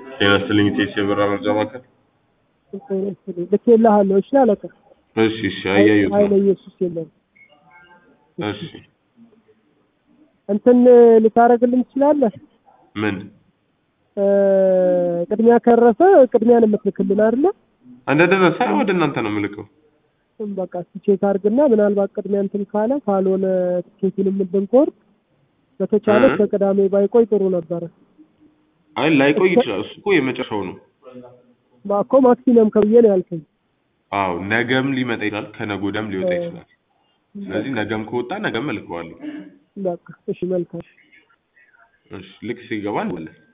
ጤና ይስጥልኝ ቴስ የበራ መርጃ ማዕከል። ልኬልሃለሁ። እሺ አለቃ። እሺ እሺ፣ አያየሁት ኃይለ ነው። ኢየሱስ የለም። እሺ እንትን ልታረግልን ትችላለህ? ምን እ ቅድሚያ ከረሰ ቅድሚያን የምትልክልን አይደለ? እንደደረሰ ወደ እናንተ ነው የምልከው። በቃ እስኪ ቼክ አድርግና ምናልባት ቅድሚያ እንትን ካለ ካልሆነ ትኬቱንም ብንቆርጥ በተቻለ እ? እስከ ቅዳሜ ባይቆይ ጥሩ ነበረ። አይ ላይቆይ ይችላል። እሱ እኮ የመጨረሻው ነው። እኮ ማክሲመም ከብዬ ነው ያልከኝ። አዎ ነገም ሊመጣ ይችላል፣ ከነገ ወዲያም ሊወጣ እ። ይችላል። ስለዚህ ነገም ከወጣ ነገም እልከዋለሁ። በቃ እሺ፣ መልካም እሺ ልክ ሲገባ እንላለን።